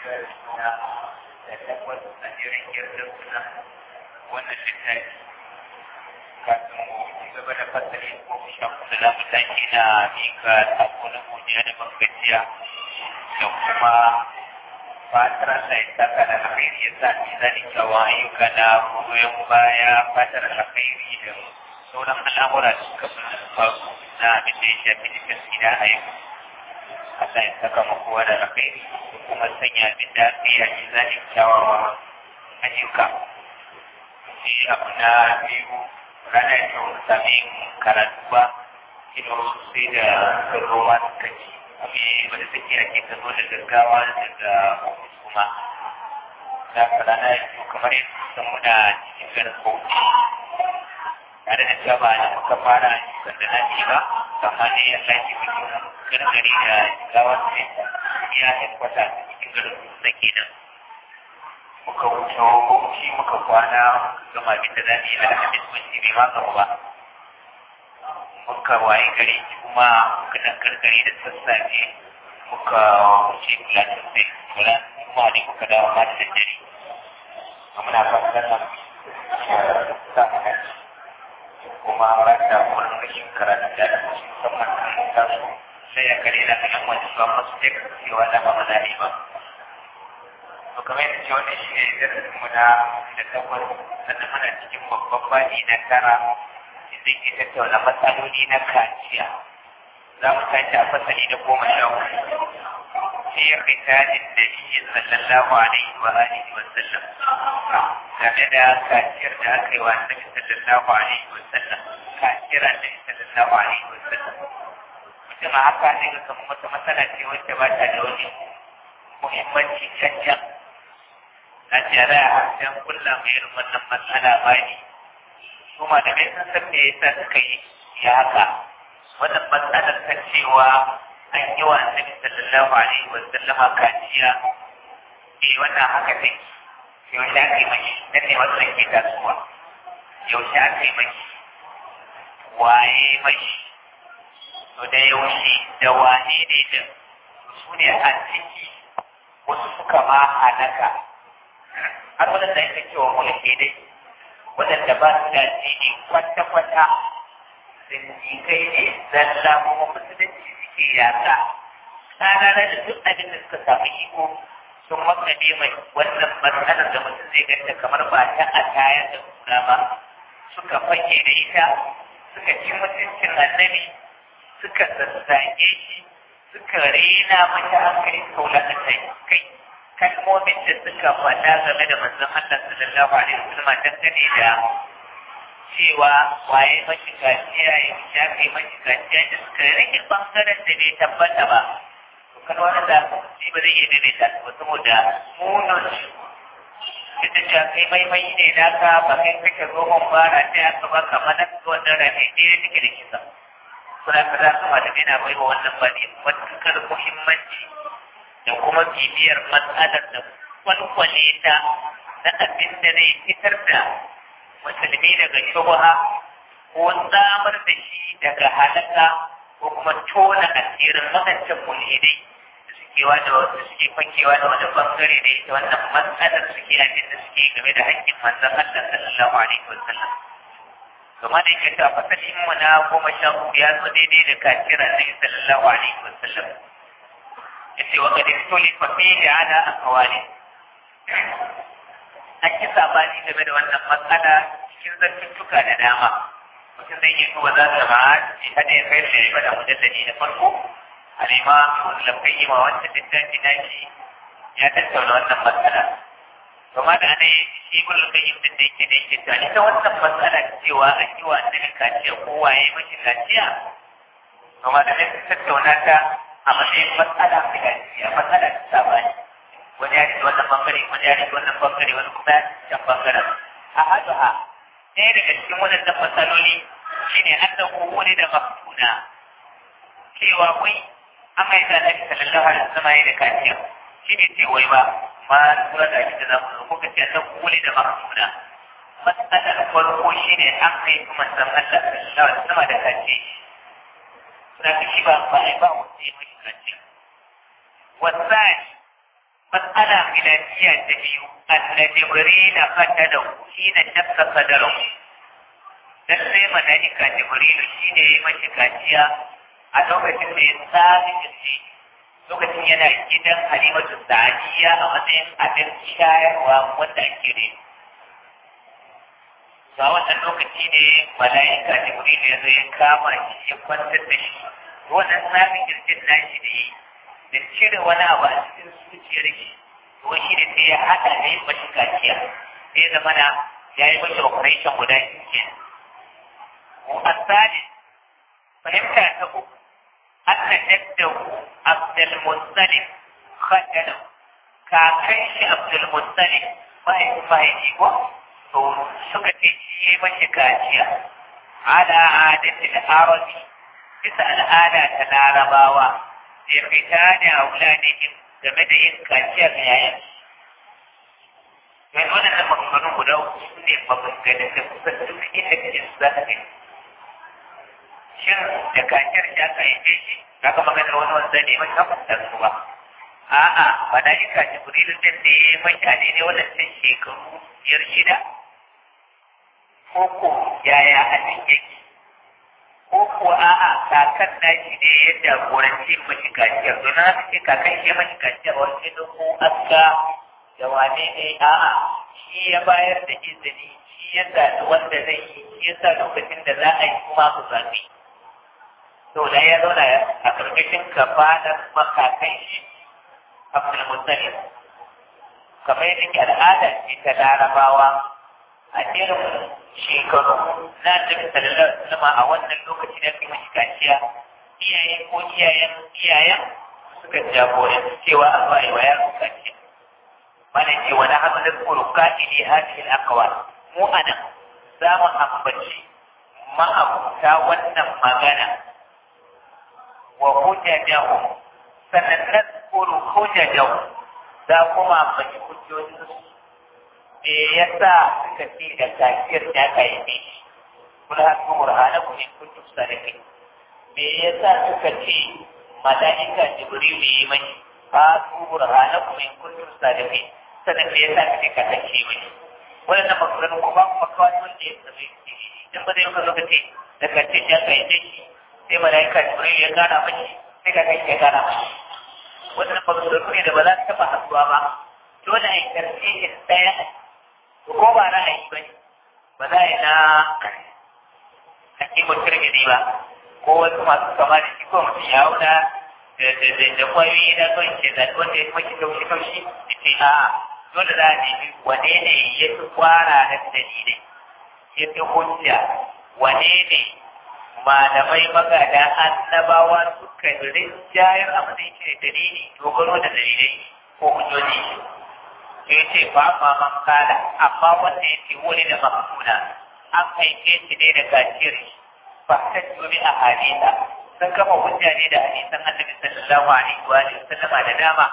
suna da takwas a jirin girgin suna wannan littafi kafin mu ci gaba da fasali ko sha kusa da mataki na mika sako na godiya da bangajiya da kuma fatar Allah ya saka da alkhairi ya sa ni zani kyawa ayyuka na goyon baya fatar alkhairi da sauran al'amura da suka faru na abin da ya shafi jikin sina a yau Allah ya saka mu kowa da alkhairi da kuma sanya abin da aka yi a ji zani kyawawa ayyuka sai abu na biyu ranar yau sami karatu ba ido sai da roma suka ci abin wanda take ake ka zo da gaggawa daga kuma za ka rana yau kamar yadda sun muna cikin garin bauchi tare da cewa ba da muka fara sanda na ci ba amma ne ya lafi mutum gargari da gaggawa sai ya haikwata cikin garin da kenan muka wuce bauchi muka kwana gama abin da za mu yi alhamis mun ci bai ma gaba ba muka waye gari kuma muka dan karkare da sassafe muka wuce platin sai kula kuma ne muka dawo ma da daddare muna fatan nan sa mana kuma ranta kullum rashin karatu da musamman kan taso sai ya kare na kan wani su amma su take cewa da ba maza ne ba to kamar yadda ce wannan shi ne darasin mu na da takwas sannan muna cikin babban bani na tara zai ke tattauna matsaloli na kaciya za mu tashi a fasali na goma sha hudu fi ritalin nabiyyi sallallahu alaihi wa alihi wa sallam game da kaciyar da aka yi wa annabi sallallahu alaihi wa sallam kaciyar annabi sallallahu alaihi wa sallam mutum a haka ne ga kamar wata matsala ce wacce ba ta da wani muhimmanci cancan a tare a harshen kulla mai irin wannan matsala ba ne su malamai sun san me yasa suka yi ya haka wannan matsalar ta cewa an yi wa annabi sallallahu alaihi wa sallama kaciya eh wannan haka take yaushe aka yi mashi na ne wannan ke tasowa yaushe aka yi mashi waye mashi to da yaushe da wane ne da su ne a ciki wasu suka ma halaka har wadanda yake cewa mulki dai waɗanda ba su da addini kwata-kwata zindikai ne zalla kuma musulunci suke yasa tsara da duk abin da suka samu iko sun makane mai wannan matsalar da mutum zai ganta kamar ba ta a tayar da kura ba suka fake da ita suka ci mutuncin annabi suka sassage shi suka rena mata hankali suka wulakanta kai kalmomin da suka faɗa game da manzon Allah sallallahu alaihi wasallam dangane da cewa waye mashi kaciya ya shafe mashi kaciya da suka rage bangaren da bai tabbata ba to kan wani da shi ba zai iya daidaita su ba saboda munin ita ce kai maimai ne naka ba kai kake zohon ba na ta yaka ba kamar na wannan rane ne ya take da kisa kuna ka za su ma da yana baiwa wannan ba ne matuƙar muhimmanci da kuma bibiyar matsalar da kwalkwale ta na abin da zai fitar da musulmi daga shubha ko tsamar da shi daga halaka ko kuma tona asirin wadancan mulhidai da suke wada da suke fakewa da wani bangare da ita wannan matsalar suke abin da suke game da haƙƙin manzon Allah sallallahu alaihi wasallam kuma da yake ta fasalin mu na goma sha uku ya zo daidai da kafira na sallallahu alaihi wasallam yace wa qad ikhtulifa fihi ala aqwali an yi sabani game da wannan matsala cikin zartuttuka da dama mutum zai yi duba za ta ma'a shi hada ya kai da ya bada mujalladi na farko alima lafai yi ma wancan littafi na shi ya tattauna wannan matsala kuma da ana yi shi ibn al-qayyim din da yake da yake ta ita wannan matsala cewa an yi wa annabi kaciya ko waye mashi kaciya kuma da ne tattauna ta a matsayin matsala ta gaskiya matsala ta sabani wani ya rike wannan bangare wani ya rike wannan bangare wani kuma ya can bangaren a hadu ha ɗaya daga cikin waɗannan matsaloli shine an da wani da maftuna cewa wai an mai da nabi sallallahu alaihi wasallam ya da kaciya shine ce wai ba ma tura da ake da zamu zo kuka ce an wani da maftuna matsalar farko shine an kai kuma san Allah sallallahu alaihi wasallam da kaciya suna shi ba ba ai ba wanda ya mashi kaciya wasani مسألة خلافية تبيو أن جبريل قتله حين شق صدره lallai mala'ika jibrilu shine ya mashi kaciya a lokacin da ya tsari kirji lokacin yana gidan halimatu sa'adiyya a matsayin abin shayarwa wanda ake ne ga wannan lokaci ne mala'ika jibrilu ya zo ya kama shi ya kwantar da shi wannan tsarin kirjin nashi da yi da cire wani abu a cikin zuciyar shi to shi ne sai ya haɗa da yin mashi kaciya sai zama na ya yi mashi operation guda biyu kenan الثالث فهمت أنه أن جده عبد المطلب خجله كاكيش عبد المطلب ما ما يجيبه to suka ce shi ya mashi kaciya ala adatil arabi bisa al'ada ta larabawa da fita da auladihim game da yin kaciyar yayin mai waɗannan maganganun guda su ne maganganun da kusan duk inda kake su za ka gani shin da kaciyar shi aka haife shi ka ga maganar wani wanda ne mai kafa su ba a'a malaika jibrilu din ne mutane ne wadannan shekaru biyar shida ko ko yaya abin yake ko ko a'a kakan nashi ne ya jagoranci mashi kaciyar don haka ce kakan shi mashi kaciyar wani da ko aska da wane ne a'a shi ya bayar da izini shi ya zaɓi wanda zai yi shi ya sa lokacin da za a yi kuma ku zaɓi to da ya zauna a ƙarƙashin kafanar makakan shi abdul mutalib kamar yadda ke al'ada ce ta larabawa a irin shekaru na tafi sallallahu alaihi a wannan lokaci da kai mashi kaciya iyaye ko iyayen iyayen suka jagoranci cewa a zuwa yi wa yaro kaciya mana ce wani hamlin kuruka ili hadhihi al-aqwal mu anan za mu ambaci ma'abuta wannan magana wa hujjajahu sannan nadkuru hujjajahu za kuma ambaci hujjojinsu me yasa suka ce da kafir da aka yi ne kul hatu burhanakum in kuntum sadiqin me yasa suka ce malaika jibril ne yi mai hatu burhanakum in kuntum sadiqin sannan me yasa kake kasance mai wannan makarantun kuma kuma kawai wanda ya zama idan ba zai maka lokaci da kace da aka yi shi sai malaika jibril ya gana mashi sai ka kai ya gana mashi wannan makarantun ne da ba za su taɓa haɗuwa ba dole a yi tarfihin ɗaya to ko ba ra'ayi ba ne ba za a yi na hakimin turmidi ba ko wasu masu kama da shi ko mutum ya hau da da kwayoyi na son ke da wanda ya maki kaushi kaushi da ce a dole za a nemi wane ne ya fi kwara na dalilai ya fi hujja wane ne malamai magada annabawa suka rinjayar abin da yake da dalili dogaro da dalilai ko hujjoji ya ce ba ma man kala amma wanda ya ce wani da maksuna an haife shi ne da gajiyar ba ta turi a hadisa sun kama hujja ne da hadisan annabi sallallahu alaihi wa sallama da dama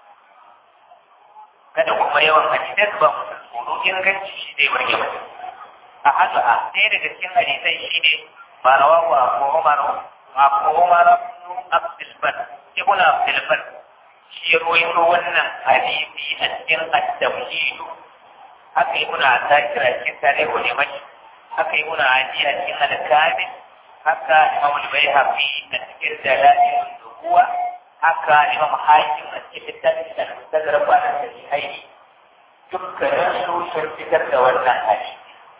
kada kuma yawan hadisan ba mu tsoro inganci shi ne wani yawan a haka a ɗaya daga cikin hadisan shi ne ba rawahu abu umar abu umar abdul bar ibn abdul bar shi ya ruwaito wannan hadisi a cikin at-tawhid haka yi muna zakira cikin tarihu ne mashi haka yi muna aji a cikin al-kamil haka imam al-bayhaqi a cikin dalail nubuwa haka imam hakim a cikin littafin da tazara ba da sahihi dukkanin su sun fitar da wannan hadisi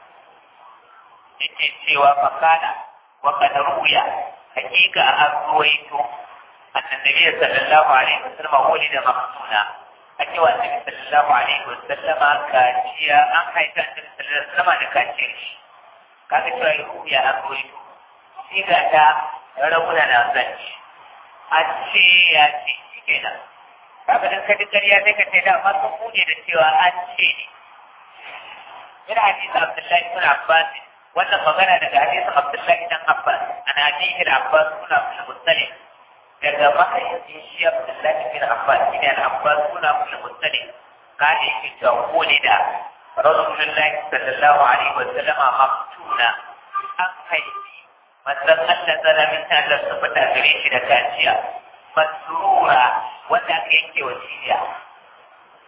yake cewa fakana wa kad ruya hakika an ruwaito أن النبي صلى الله عليه وسلم ولد مختونا أكي النبي صلى الله عليه وسلم كاتيا أم حيث النبي صلى الله عليه وسلم كاتيش كان شوى يروي أقول سيغا تا ربنا نازل أتشي ياتي كده kaga dan kaji ƙarya sai ka ce da ma sun kuje da cewa an ce ne min hadisi Abdullahi ibn Abbas wannan magana daga hadisin Abdullahi ibn Abbas ana hadisi Abbas kuna musallim daga mahaifin shi Abdullahi bin Abbas shi ne Abbas suna mushi mutane kada yake cewa ko ne da Rasulullahi sallallahu alaihi wa sallama maftuna an haifi manzon Allah tsara min Allah su fita gare shi da kaciya masrura wanda aka yanke wa ciya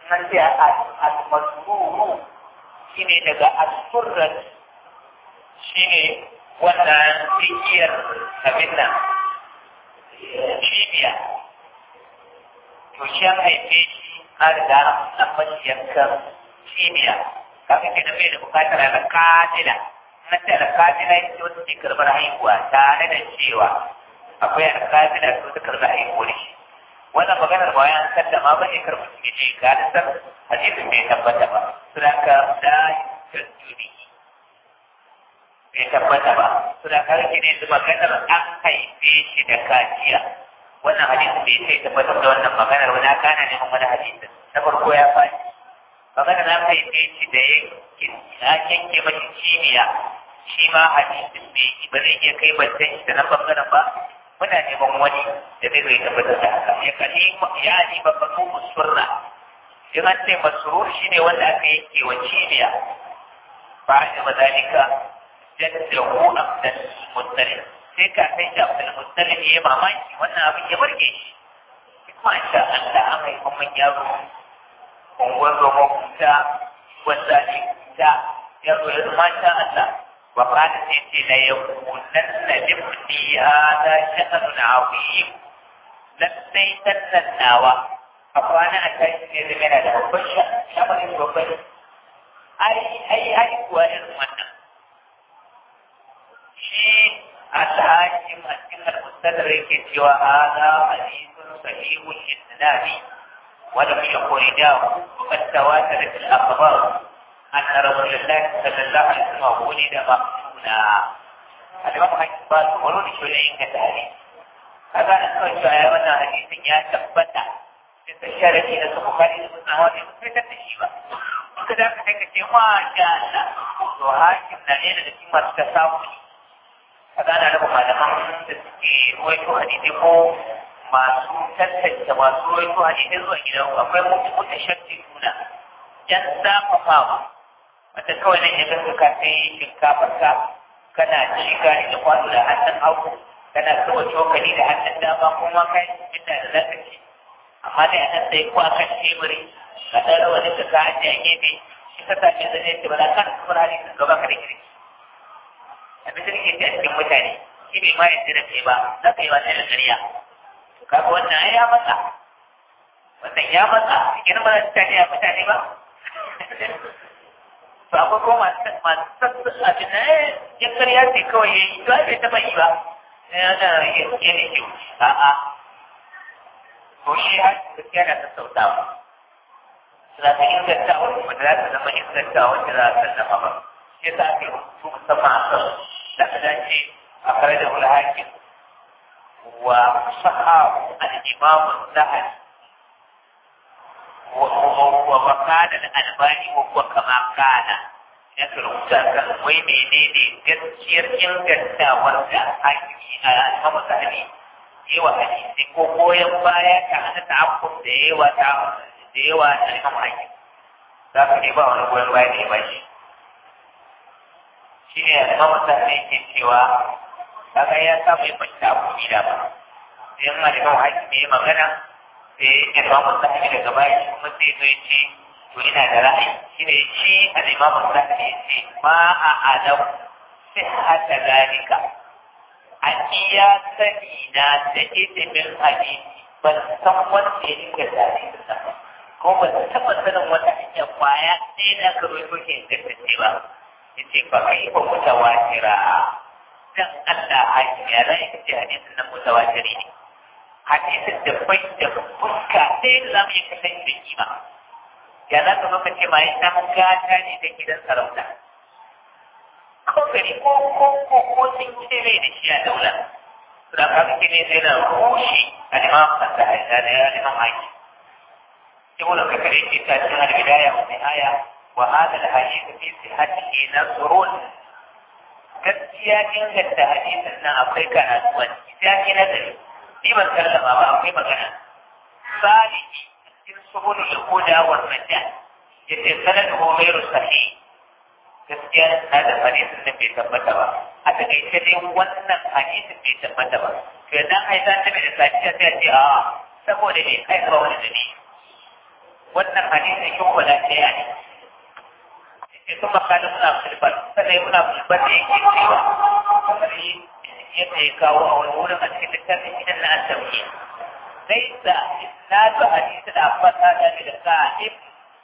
nan ce al-masruru shine daga al-surrat shine wannan tsakiyar abin nan cibiya to shi an haife shi an riga an mashi yankan cibiya kafin ke da bai da bukatar alƙadila na ce alƙadila ita ce wata ke karɓar haihuwa tare da cewa akwai alƙadila da wata karɓar haihuwar shi wannan maganar ba ya sallama ba ne kar mutum ya ce ga da san hadisin bai tabbata ba suna ka da tasiri bai tabbata ba suna ka rike ne da maganar an haife shi da kaciya wannan hadisin bai sai tabbatar da wannan maganar wani aka ana neman wani hadisin na farko ya faɗi maganar an haife shi da ya yanke mashi cibiya shi ma hadisin bai yi ba zai iya kai bantan shi da nan bangaren ba muna neman wani da zai zai tabbatar da haka ya kalli ya ni babban musurra in an ce masurur shi ne wanda aka yanke wa cibiya ba a da zalika jaddahu abdul muttalib sai ka sai da abdul muttalib ya yi mamaki wannan abin ya burge shi masha Allah an haifa mun yaro unguwar zoma kuta wanda ne kuta yaro ya zama masha Allah وقال سيدي ليكونن لابني هذا شأن عظيم لسيتن الناوى أخوانا أتاكي من هذا وبش شمر وبش أي أي أي كوائر منا شيء الحاكم أسكن المستدرك سوى هذا حديث صحيح الإسلام ولم يخرجاه وقد تواترت الأخبار أن رسول الله صلى الله عليه وسلم ولد مقتولا الإمام حكيم قال ورود شرعين كتاري هذا أنه شاء وانا حديث يا تبتا الشارعي نسو بخاري نسو هذه مسلسة الشيبة وكذا كتك ما شاء الله وهاكم نعين التي ما تساوي هذا أنا لهم هذا من تسكي رويتو حديثي ko masu tantance masu roito hadisi zuwa gidan akwai mutashaddiduna yan zafafawa wata kawai nan ya ganka ka sai shinkafar ka kana ci gari da kwano da hannun hagu kana zuba cokali da hannun dama kuma kai inda da zaka ci amma dai anan sai ko akan teburi ka ɗan rawa da ka ajiye a gefe shi ka sami zane ce ba za ka kamar hali ka gaba ka da kirki abin da nake ce a cikin mutane shi bai ma yadda da kai ba za ka yi wata da ƙarya to kaga wannan ai ya matsa wannan ya matsa cikin ba za ta tafi a mutane ba to akwai ko masu masu abin na ya karya ce kawai ya yi to ai bai taɓa yi ba yana yin ne kyau a'a to shi har gaskiya na sassautawa za ta inganta wani wanda za ta zama inganta wanda za ta zama ba shi yasa ake rubutu musamman a kan da ka dace a kare da wani hakim wa sahabu al-imam zahabi ومكان الألباني وهو كما كان يكرمتا كان وي menene gaskiyar inganta wanda hakimi a alfamu sahabi yawa hadisi ko goyon baya ta hana ta'akkuf da yawa ta da yawa ta alfamu hakim za ka ne ba wani goyon baya da ya bashi shi ne alfamu sahabi ke cewa kaga ya samu ya fahimta abu da ba sai yana da alfamu hakim ya magana sai imamu sahabi daga baya kuma sai zo ya ce to ina da ra'ayi shi ne shi al-imamu sahabi ya ce ma a alam sihhata zalika a iya sani na da ilimin hadisi ban san wanda ya dinga tarihi ba ko ban taɓa sanin wata hanyar kwaya ɗaya da aka rubuto ke ingantacce ba ya ce ba kai ba mutawatira dan Allah hakimi ya rai ce hadisin nan mutawatiri ne hadisin da bai da fuska sai da zamu yi kasan da kima ya za ka maka ce mai dan gata ne da gidan sarauta ko gari ko ko ko ko sun ce mai da shi a daula to da kaga kine sai na rushe al-imam da da al-imam haki ibn kakare ke ta cikin al-bidaya wa nihaya wa hada al-hadith fi sihhatihi nasrun gaskiya inganta hadisin nan akwai karatu a ciki sai ke nazari ni ban sallama ba akwai magana salihi cikin subulul huda wa najat yace sanaduhu ghairu sahih gaskiya na da hadisin da bai tabbata ba a takaice dai wannan hadisin bai tabbata ba to idan ai san da da safiya sai a ce a saboda ne kai ba wani dalili wannan hadisin shi ko da ɗaya ne sai kuma kana muna fulbar sai muna fulbar da yake cewa kamar yadda ya kawo a wani wurin a cikin littafin gidan na asabki laisa isnadu hadisi da fata da da sa'ib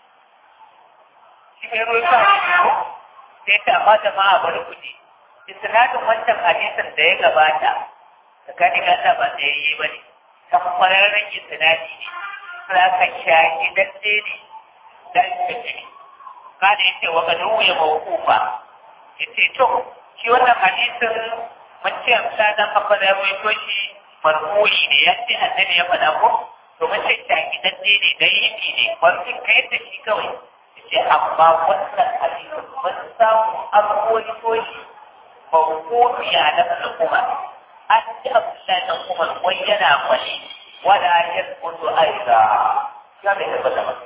shi mai ruwa ka ko sai ta amma jama'a bari kuɗi isnadin wancan hadisin da ya gabata tsakanin Allah ba tsayayye ba ne kan kwararren isnadi ne za ka shaki daɗe ne dan kace ne kada yace wa kadu ya mawqufa yace to shi wannan hadisin mun ce amsa dan kafa da ruwaito shi marfu'i ne ya ce annabi ya faɗa ko to mun ce shaki daɗe ne dai yi ne wani kai da shi kawai yace amma wannan hadisin mun samu an ruwaito shi mawqufi a nafsul umar an ji abdullahi dan umar wai yana kwali wala yasqutu aida ya bai tabbata ba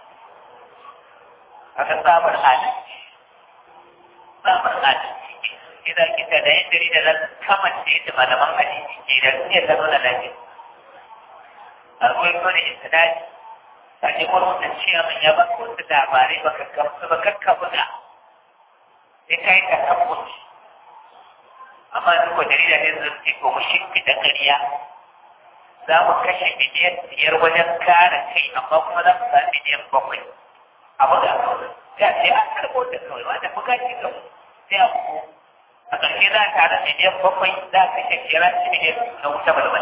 aka sabar adalci sabar adalci idan kita da yin dari da nan kamar da yadda malaman hadisi ke da iya zama da lafiya akwai wani istinadi ta ne wani mutum ciya min ya baka wasu labarai baka gamsu ba kakka buga sai ka yi ta tabbus amma duk wa jarida ne zai ce ko mu shimfi da ƙarya za mu kashe miliyan biyar wajen kare kai amma kuma za mu sami miliyan bakwai a buga ya ce an karɓo da kawai wanda buga ce ga sai a ku a ƙarshe za a tare miliyan bakwai za a kashe kira shi miliyan na wuta balbal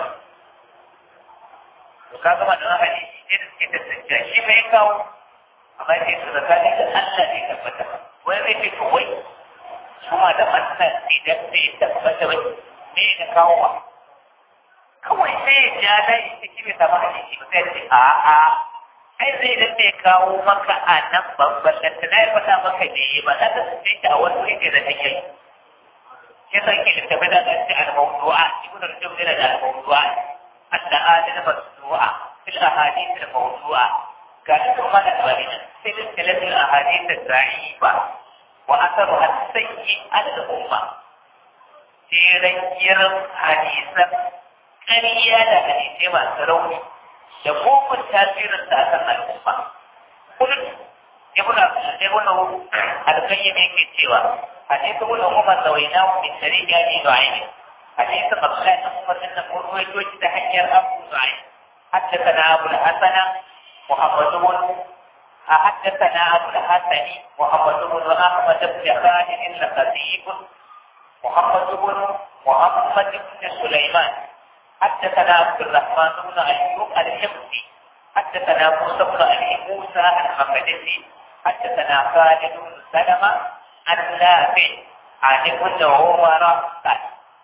to ka gama da hali ne da suke tattaciya shi bai kawo amma ce su da kane da Allah ne tabbata wai zai ce to wai kuma da wannan idan sai tabbata wai me da kawo ba kawai sai ya ja layi ciki bai samu hadisi ba sai ce a'a ai zai da bai kawo maka a nan babban da ta ya faɗa maka ne ba za ta tsaye shi a wani wuri da take yi shi san ke littafi da ƙarfi al-mawdu'a ibn rajab yana da al-mawdu'a al-adana masdu'a fil ahadith al-mawdu'a ga kuma da barina sai da kalatin ahadith al-da'ifa wa atharuha as-sayyi al-umma sai kiran hadisan ƙarya da hadisai masu rauni da kofin tasirin sa akan al'umma. Kullum ibn ibn al-qayyim yake cewa hadisi ibn umar zawaina min tariq yani du'aini hadisi abdullah ibn umar din nan ko yato ta hanyar abu du'ain حدثنا أبو الحسن محمد بن حدثنا أبو الحسن محمد بن أحمد بن خالد الخطيب محمد بن محمد بن سليمان حدثنا عبد الرحمن بن ايوب الحمصي حدثنا موسى بن ابي موسى المقدسي حدثنا خالد بن سلمة عن نافع عن ابن عمر قال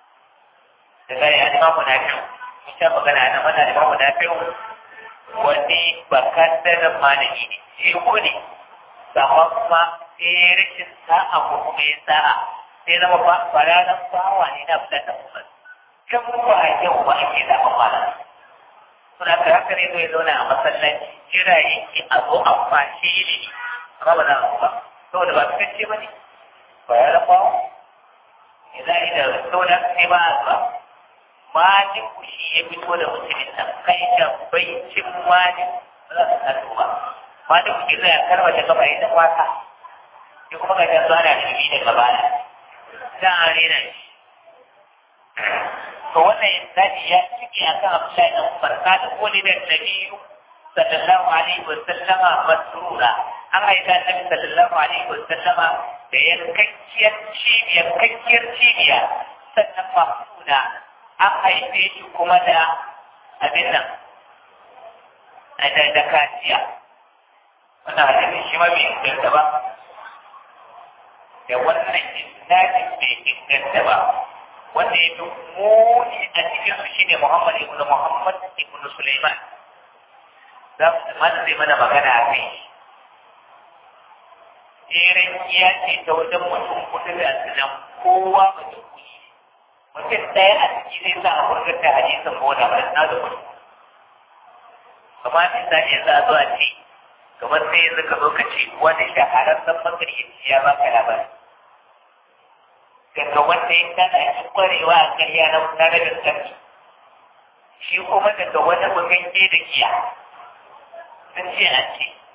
daga ya ma munafi'u in sha magana ana mana da munafi'u wani bakan da malami ne shi ko ne amma kuma sai rashin sa'a ko kuma ya sa'a sai zama faranan bawa ne na fitar da kuma kan ba yau ba ake da amana suna ka haka ne zai zauna a masallaci jira yake a zo a kwashe ne amma ba za a ba saboda ba su ce ba ne ba ya rafa idan idan saboda sai ba a ba malin shi ya fito da mutumin nan kai da bai cin malin ba za su taso ba malin ku zai karwa da gaba ya wata shi kuma ga yanzu ana shiri da gaba na za a rena shi to wannan nabi ya cike akan Abdullahi dan Umar kada ko ne da Nabi sallallahu alaihi wa sallama masrura an aika Nabi sallallahu alaihi wa sallama da yankakkiyar cibiya kakkiyar cibiya sannan mahsuna an haife shi kuma da abin nan da da kaciya wannan hadisi shi ma bai inganta ba da wannan isnadin bai inganta ba wanda ya fi muni a cikin su shine Muhammad ibn Muhammad ibn Sulaiman za su mana zai mana magana a kai Jerin iya ce ta wajen mutum kudu da asinan kowa mutum kuni mutum ɗaya a ciki zai sa a furgata hadisin boda ba na da mutum kamar misali yanzu a zo a ce kamar sai yanzu ka zo ka ce wani shahararren makaryaci ya baka labari daga wanda ya kana shi kwarewa a karya na wuta na gaskari shi kuma daga wani bugan ke da giya sun ce a ce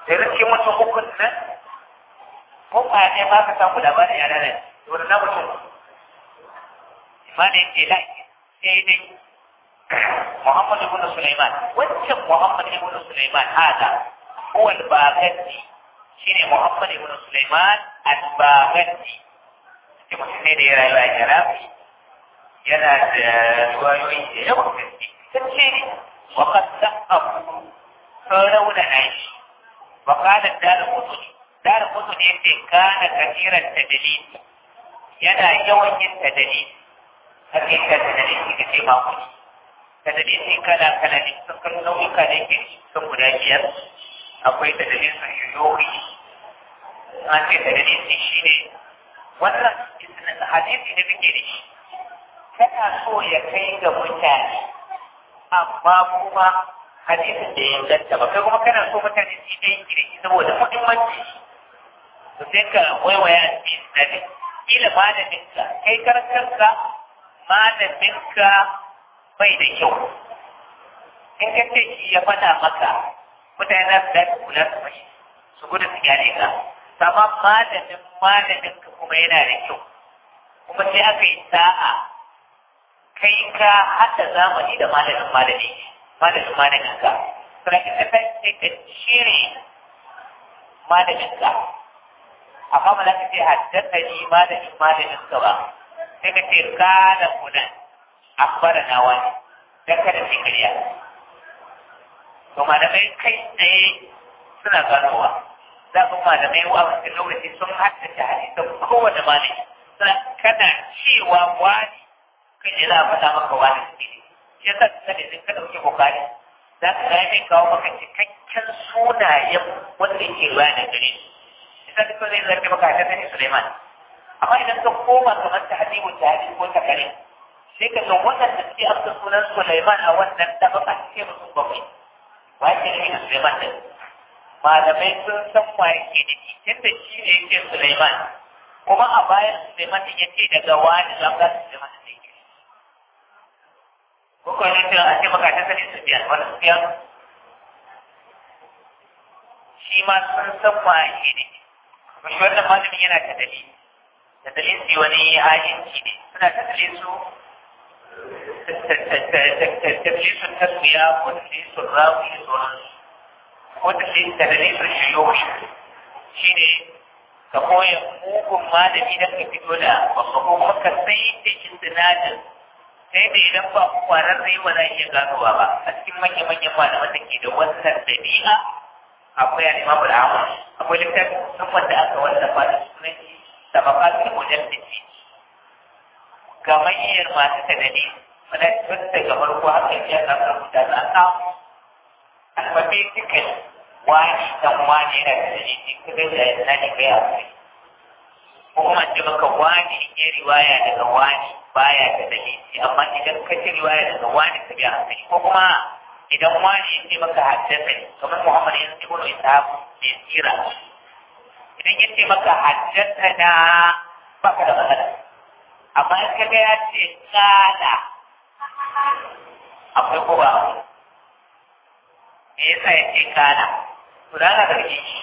da rikin mutum hukun nan ko ba ne ma ka samu labarin yana nan wani na mutum imanin ke la sai dai Muhammad ibn Sulaiman wancan Muhammad ibn Sulaiman hada huwa al-Baghati shine Muhammad ibn Sulaiman al-Baghati shi mutum ne da ya rayu a Iraki yana da ruwayoyi da yawan gaske sun ce ne wa qad sa'afu saurauna shi wa qala dar-qutni dar-qutni yace kana kathiran tadlis yana yawan yin tadlis hakika tadlis kace ma kuɗi tadalisi kala kala ne sun kan nau'ika da yake sun guda biyar akwai tadalisin yoyoyi an ce tadalisi shi ne wannan hadisi da muke da shi kana so ya kai ga mutane amma kuma hadisin da ya inganta ba kai kuma kana so mutane su yi aiki da shi saboda muhimmanci to sai ka waiwaya a cikin sinadi kila malaminka kai karantarka malaminka bai da kyau in ka ce shi ya faɗa maka mutane za su dace kula su mashi su gudu su gyare ka sama malamin malamin ka kuma yana da kyau kuma sai aka yi sa'a kai ka haɗa zamani da malamin malami malamin malamin ka sai ka sai ka shire malamin ka amma ba za ka ce haddasa ni malamin malamin ka ba sai ka ce kana kunan akbarana wani dan kada su kariya to malamai kai tsaye suna ganowa za ku malamai wa wasu lokaci sun haddace hadisan kowane malami suna kana cewa wani kai ne za a faɗa maka wani su ne shi yasa ka sani sun ka ɗauki bukari za ka ga mai kawo maka cikakken sunayen wanda yake ruwa da gare shi yasa duk zai zarge maka haddace Suleiman amma idan ka koma kamar ta hadimu ta hadisi ko ta kare sai ka ga waɗanda suke amsa sunan Sulaiman a wannan tabaka ce musu bakwai wa ke da yin Sulaiman din malamai sun san wa yake da shi tunda shi ne yake Sulaiman kuma a bayan Sulaiman din yace daga wani zan ga Sulaiman din yake ko ko ne a ce maka ta sani Sufyan wani Sufyan shi ma sun san wa yake ne kuma shi wannan malamin yana ta dalili da dalilin wani ajinci ne suna ta dalilin su تدليس التسمية وتدليس الراوي وتدليس تدليس الشيوخ شيني ka koya mugun malami da ka fito da babba ko kuma ka sai da istinadin sai da idan ba kwararre ba za iya ganowa ba a cikin manya manyan malaman da ke da wannan dabi'a akwai al-Imam al-Ahmad akwai littafin musamman da aka wallafa da sunan tabaqatul mujaddidi gamayyar masu tadadi wadda tun daga farko haka ya ka rubuta da an samu alfafe cikin wani dan wani yana da dalili kuma da ya sani kai a kai ko kuma ce maka wani ya riwaya daga wani baya da dalili amma idan ka ci riwaya daga wani ka biya hankali ko kuma idan wani ya ce maka haddasa ne kamar Muhammad ya ce wani ishaq ya tsira idan ya ce maka haddasa na baka da matsala amma in kaga ya ce kada akwai ko ba me yasa ya ce kada to da na garge shi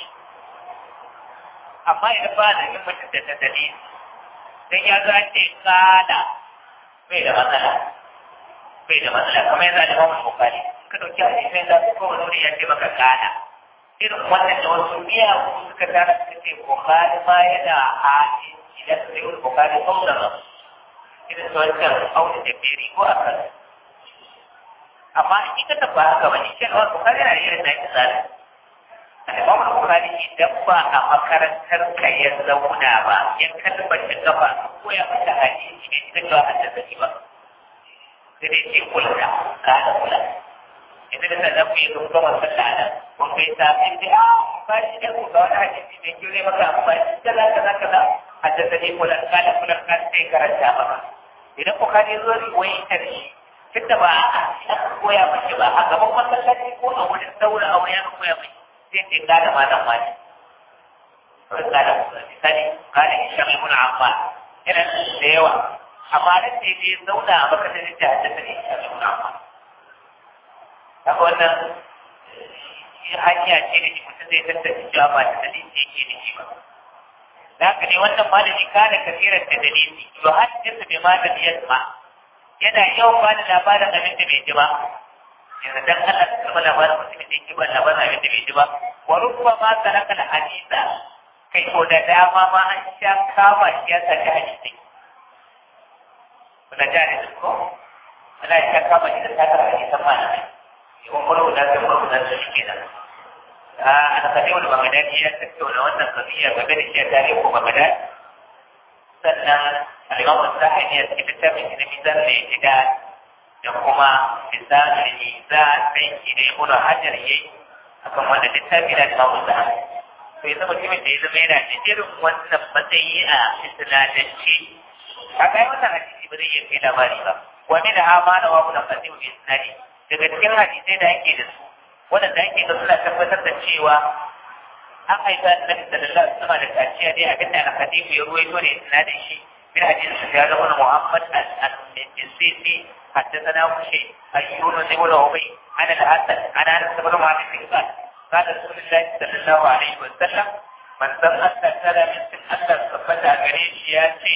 amma idan ba da yin mutum da dalili dan ya zo ce kada bai da matsala bai da matsala kamar yanzu da Imam Bukhari ka dauki hadisin da ko wani wuri ya ce maka kada irin wannan da wasu biya suka tara suka ce Bukhari ma yana hadisi idan sai Bukhari saurara irin su wancan aure da beri ko a kan amma in ka tabbata haka ba ni shan wani bukari na irin na ita tsari al'imam bukari idan ba a makarantar ka ya zauna ba ya kalmata gaba ko ya fita hadisi ne ita cewa an da ba sai dai ce kula ka da kula yanzu da sannan ku yi sun gama sallah nan kun kai safin da a bukari ne ku ga wani hadisi mai kyau ne maka amfani kaza kaza kaza haddasa ne kula ka da kula ka sai karanta maka idan bukari zo riwayar shi tunda ba a aka koya mace ba a gaban masallaci ko a wurin daura aure aka koya mai sai ce ga da malam wani ga da misali ga da isham ibn ammar yana da yawa amma nan da ya zauna a makarantar da haddasa ne isham ibn ammar haka wannan hanya ce da shi mutum zai tattace cewa ba da dalili yake da shi ba da haka ne wannan malami kana kafiran da dalili to hajjinsa bai ma da yasma yana yawan ba da labarin abin da bai ji ba yanzu dan Allah ta kama labarin mutumin da yake ba labarin abin da bai ji ba wa rubba ma saraka da hadisa kai ko da dama ma an sha kama shi ya saki hadisi kuna jari da ko ana sha kama shi da sakar hadisan malamai yawan farko da zai farko da su ke nan a alƙalai wani bagadadi ya tattauna wannan kafiya game da shi a tarihi ko bagadadi sannan alimamu sahani ya cikin littafin shi na mizan da ya gida da kuma misalin mizan ɗin shi da ibnu hajar ya yi akan wanda littafi na alimamu sahani to ya zama mutumin da ya zama yana da irin wannan matsayi a isnadance a kai wannan hadisi ba zai iya kai labari ba wani da amana wa kuna fasihu bi isnadi daga cikin hadisai da ake da su waɗanda ake ga suna tabbatar da cewa an haifa annabi sallallahu alaihi wasallam da kaciya dai abinda al-hadisi ya ruwaito ne isnadin shi من حديث سفيان بن محمد السيسي حدثنا شيء أيون بن أبي عن الحسن عن أنس بن مالك قال قال رسول الله صلى الله عليه وسلم من لم أستثر من سنة صفة قريش ياتي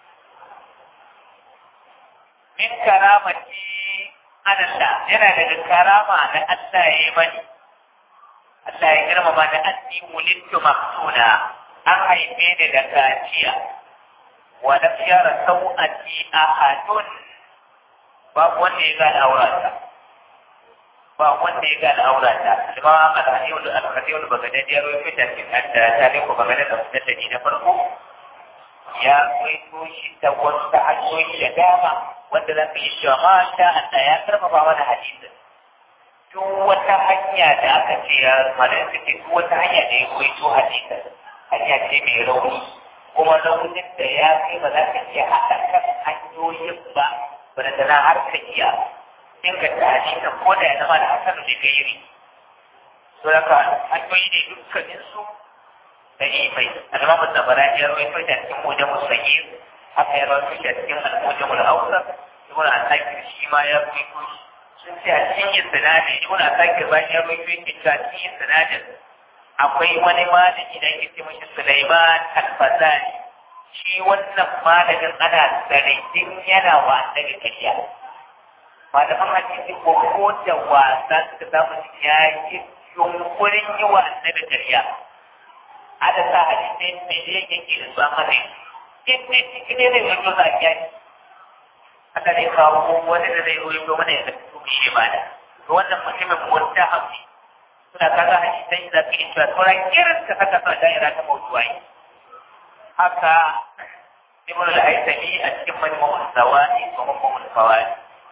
من كرامتي أنا الله yana daga karama na Allah ya yi mani Allah ya girmama da anni mulittu maktuna an haife ni da kaciya ولم ير سوءتي أحد babu wanda ya gane aurata ba wanda ya gane aurata kuma alhadiyul alhadiyul bagadadi ya rufe ta cikin da tare ko bagadadi da mutane na farko ya kwaito shi ta wasu hanyoyi da dama wanda za ka yi cewa masha Allah ya karfafa mana hadisin duk wata hanya da aka ce ya malai suke duk wata hanya da ya kwaito hadisin hanya ce mai rauni kuma raunin da ya kai ba za ka iya haɗa kan hanyoyin ba ba da tana har ka iya inganta hadisin ko da ya zama da hasanu da gairi so daga hanyoyi ne dukkanin su da imai alama da bara ya rawaito da cikin wajen musayir haka ya rawaito da cikin al'wajen mul'ausa ibn asakir shi ma ya rawaito sun ce a cikin sinadin ibn asakir bayan ya rawaito yake cewa cikin sinadin akwai wani malami da ke ce mashi Sulaiman Al-Fazani shi wannan malamin ana sanadin yana wa annabi kariya malaman hadisi ko ko da wasa suka samu ya yi yunkurin yi wa annabi kariya ada sa hadisai me yake ke da su amma dai in ne cikin ne ne wato za ki yi aka ne kawo wani da zai ruwa mana ya tafi shi ba da wannan mutumin mutta hafi suna kaga hadisai da ke cewa sauran irin ka saka sa da'ira ta mawdu'ai haka ibn al-haythami a cikin majmu'ul zawani wa majmu'ul fawaid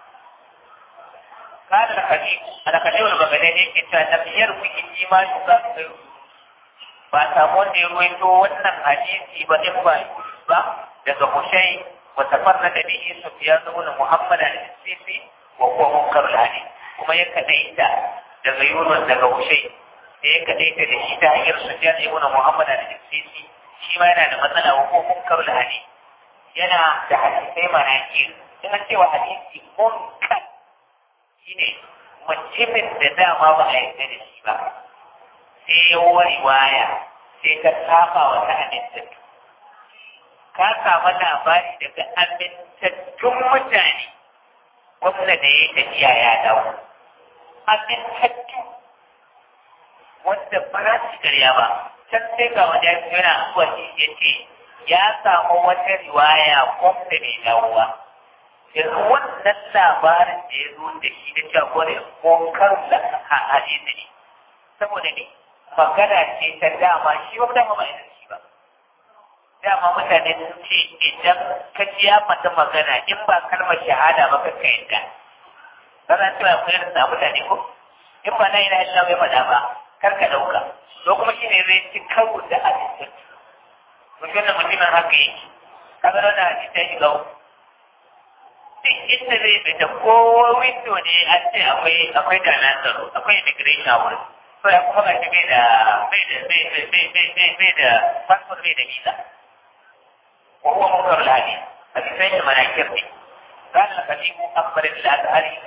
قال الخليل الخليل البغدادي yake cewa tafiyar wiki shi ma shuka ba samu wanda ya ruwaito wannan hadisi ba in ba ba daga mushai wa tafarna da bihi sufyan ibn muhammad al-sisi wa huwa munkar al-hadith kuma ya kadaita daga Yunus daga Hushai da ya kaɗaita da shi ta hanyar Sufyan ibn Muhammad al-Sisi shi ma yana da matsala wa ko munkar hadi yana da hadisai manakir in an cewa hadisi munkar shine mutumin da dama ba a yarda da shi ba sai ya riwaya sai ka saba wata amintattu ka samu labari daga amintattun mutane wanda da ya tafiya ya dawo amintattu wanda ba za su karya ba can sai ga wani ya yana zuwa shi ya ce ya samu wata riwaya wanda bai dawo ba yanzu wannan labarin da ya zo da shi da cewa ko da kokar da hadisi ne saboda ne magana ce ta dama shi ba dama ba ina shi ba dama mutane sun ce idan ka ji ya fata magana in ba kalmar shahada ba ka ka yadda kana cewa akwai irin sa mutane ko in ba na ina illa bai faɗa ba kar ka ɗauka to kuma shi ne zai ci karo da abin mutum da mutumin haka yake kaga da hadisi ya shiga uku duk inda zai fita ko windo ne an ce akwai akwai jami'an tsaro akwai immigration a wurin to ya kuma gashi bai da bai da bai da bai bai bai bai da passport bai da visa wa huwa munkar al-hadith hadisai da manakir ne قال الخليل أخبر الأزهري قال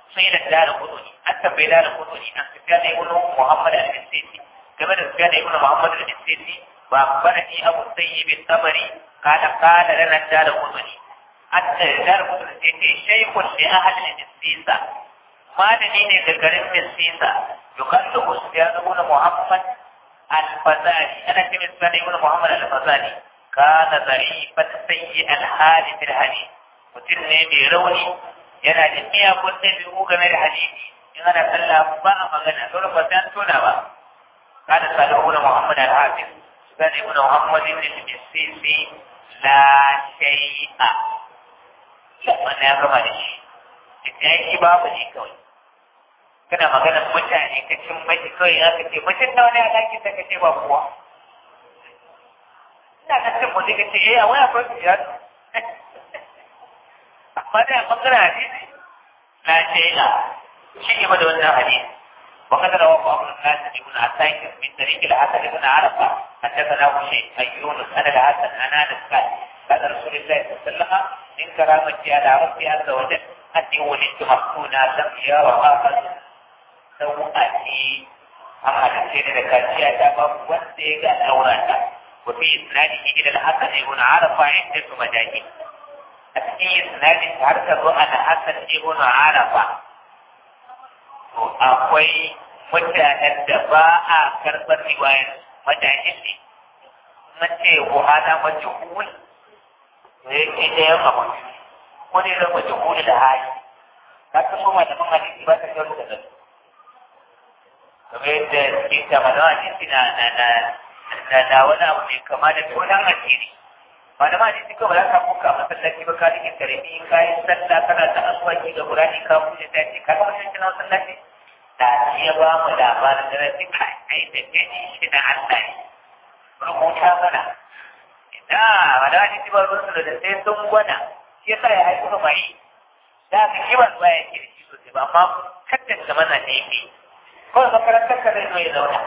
sai da dara kuduni an tambayi dara kuduni an tafiya da ibn muhammad al-sisi game da tafiya da ibn muhammad al-sisi ba barani abu sayyib al-tabari kana kana lana dara kuduni hatta dara kuduni sai ce shaykhun li ahli al-sisa malami ne ga garin al-sisa yukallu usyan ibn muhammad al-fazali ana ce misal ibn muhammad al-fazali kana zarifan sayyi al-hali fil hadith mutum ne mai rauni yana da miyagun ɗabi'u game da hadisi in ana sallah ba a magana dole ba sai an tona ba kada salihu na muhammad al-hafiz sani ibn muhammad ibn al-sisi la shay'a wannan ya gama da shi da shi babu ne kawai kana magana mutane ka cin mashi kawai aka ce mutum nawa ne a ɗakin da ka ce ba kowa ina ga cin mutum ka ce eh a wani akwai su amma da bangaren hadisi la shay'a shi ne da wannan hadisi وقد رواه أبو القاسم بن عساكر من طريق الحسن بن عرفة حدثنا شيء أن يونس أنا الحسن أنا أنس قال قال رسول الله صلى الله عليه وسلم من كرامتي على ربي عز وجل أني ولدت مفتونا لم يرها أحد سوءتي أما تفسير ذكرتي أتابع وانتيق الأوراق وفي إسناده إلى الحسن بن عرفة عدة مجاهيل a cikin isnadin har ka zo ana hasan ibn arafa to akwai mutanen da ba a karɓar riwayar majahil ne na ce wahala majhul to yake da yawa ba ko ne da majhul da hali ka san kuma da man hadisi ba ta kawo da nan kamar yadda suke ta mana hadisi na na na wani abu mai kama da tonan asiri ba da ma ne suka ba za ka kuka masallaci ba ka rike karfi ka yi sallah kana ta asuwaki ga Qur'ani ka buɗe ta ce ka ga mutum kina masallaci da ya ba mu labarin da zai kai ai da gani shi da Allah ne rubuta mana ina ba da wani ba ruwan da sai sun gwana shi yasa ya haifu ka bai da ka kiban ba ya ke da shi sosai ba amma kaddan da mana ne yake kawai makarantar ka zai zo ya zauna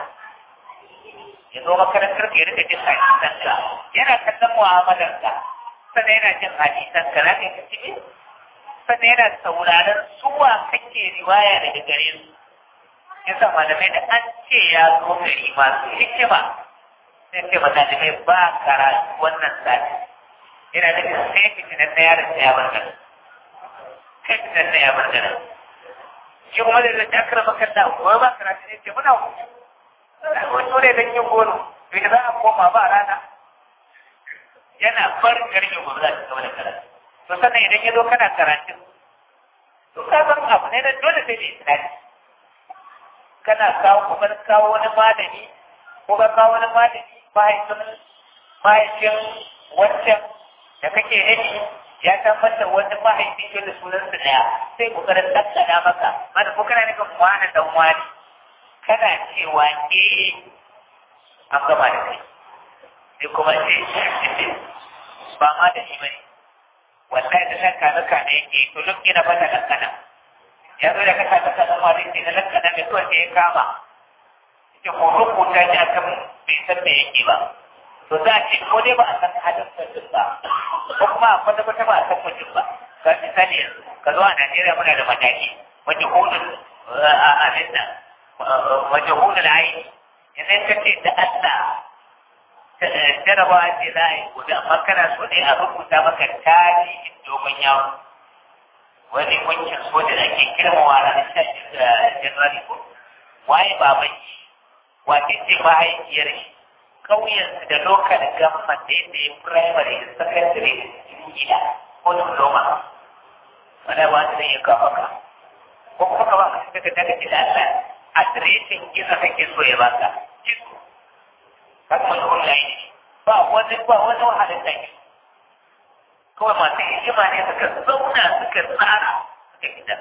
ya zo makarantar ka ya rika jin hadisan ka yana kallon mu'amalar ka sannan yana jin hadisan ka na kai kaci sannan yana sauraron suwa kake riwaya daga gare su yasa malamai da an ce ya zo gari masu hikima sai ce malamai ba karatu wannan sati yana da sai fitinan na yaron da ya bar nan sai fitinan na ya bar nan shi kuma da zai akara makalla ko ba karatu ne ce muna hutu wato ne don yin goro bai za a koma ba rana yana barin garin yin gobe za ta zama da karatu to sannan idan ya zo kana karatu to ka san abu ne da dole sai da isnadi kana kawo kuma kawo wani malami ko ka kawo wani malami mahaifin mahaifin wancan da kake nufi ya tabbatar wani mahaifin ke da sunansa daya sai kokarin tattala maka mana ko kana nufin wani dan wani kana cewa eh an gama da kai sai kuma ce ba ma da shi bane wallahi da nan kaza kana yake to duk ina fata kankana ya zo da kasa ta kaza ma dai na kankana mai kawai sai ya kama ce ko rubuta shi akan bai san me yake ba to za a ce ko dai ba a san halin mutum ba ko kuma a kwata kwata ba a san mutum ba ga misali yanzu ka zo a Najeriya muna da mataki majahulun abin nan majahulun aini idan ka ce da Allah jarabawa ce za a yi gobe amma kana so ne a rubuta maka tarihin dogon yawon wani wankin soja da ake girmawa ranar sha januari ko waye baban shi wace ce mahaifiyar shi ƙauyensu da lokal gamman da yadda ya firamare da sakandare da cikin gida ko diploma wanda ba su zai kawo ka ko kuma ka ba ka suka daga da Allah adireshin gina kake so ya baka jisu kan wani online ba wani ba wani wahalar da ke kawai masu hikima ne suka zauna suka tsara suka gida